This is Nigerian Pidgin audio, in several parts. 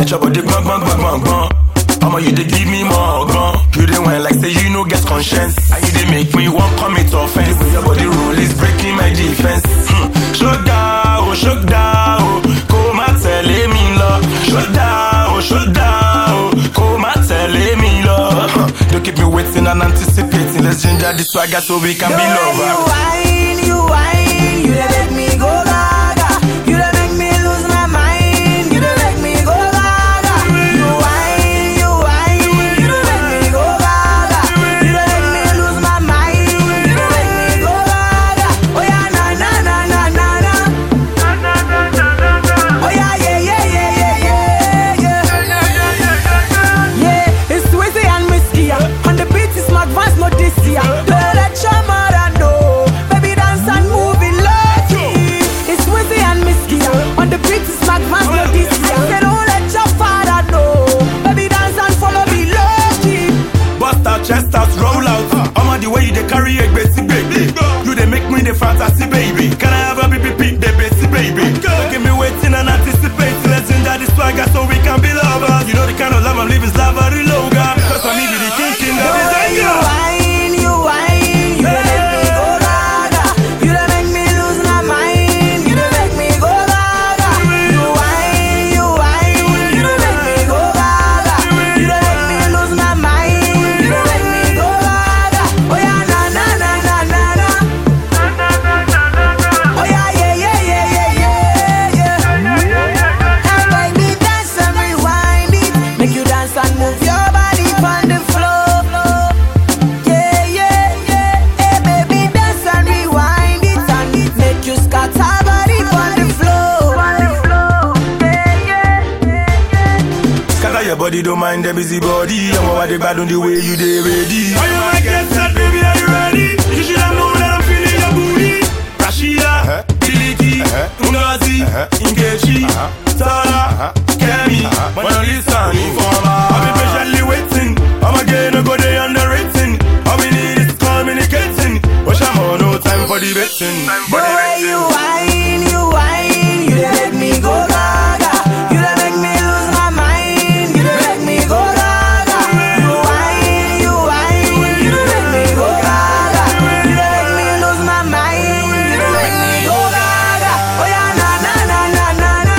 your body gbọn gbọn gbọn gbọn gbọn. Omo you dey give me more gan. You dey whine like say you no get conscience. And you dey make me wan commit offence. The way your body roll is breaking my defense. Hmm. Ṣódà o, ṣódà o, kó má tẹ̀lé mi lọ. Ṣódà o, ṣódà o, kó má tẹ̀lé mi lọ. Huh. Don't keep me waiting and anticipating. Let's ginger the swagger so we can The be way you lovers. whine, you whine, you dey make me go gaga. You dey make me lose my mind. You dey make me go gaga. You whine, you whine, you dey make me go gaga. You dey make me lose my mind. You dey make me go gaga. Oh yeah, na na na na na na. Oh yeah, yeah yeah yeah yeah yeah yeah. Yeah, it's Swizzy and Whiskey. yeah. On the beat is Mark Vance, no this year. Don't let your mother know. Baby, dance and move it lucky. It's Swizzy and Whiskey. yeah. On the beat is Mark Vance, no this year. Say don't let your father know. Baby, dance and follow me lucky. Bust out, chest out, roll out. I'm on the way you dey carry a basic baby. You dey make me the fantasy baby. Can I have a baby pick the basic baby? Don't give me waiting and anticipating. Let's ginger the swagger so we can be lovers. You know the kind of love I'm living is lava loga. Cause I'm even the king king of The the way you Zanga. whine, you whine, you dey make me go gaga. You dey make me lose my mind. You dey make me go gaga. You whine, you whine, you dey make me go gaga. You dey make me lose my mind. You dey make me go gaga. Oh yeah, na na na na na na. Oh yeah, yeah yeah yeah yeah yeah yeah. Hey baby, dance and rewind it. Make you dance and move your body on the floor. Yeah, yeah, yeah. Hey baby, dance and rewind it and it make you scatter body on the floor. Yeah, yeah, yeah. Scatter your body, don't mind the busy body. I'm over the bad on the way you dey ready. Are you my get set, baby? Are you ready? You should have known that I'm feeling your booty. Rashida, Biliki, Ngozi, Nkechi, Tara, Kemi, Mona Lisa, Informa. I've been patiently waiting. I'm again a go day underrating. All we need is communicating. But I'm on no time for debating. The way you whine, you whine, you dey make me go gaga. You dey make me lose my mind. You dey make me go gaga. You whine, you whine, you dey make me go gaga. You dey make me lose my mind. You dey make me go gaga. Oh yeah, na na na na na na.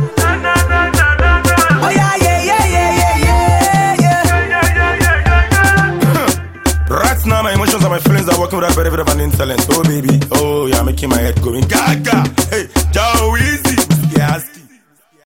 Oh yeah, yeah yeah yeah yeah yeah yeah. Right now, my emotions and my feelings are working with a very bit of an insolence. Oh, baby. Oh, you're making my head going gaga.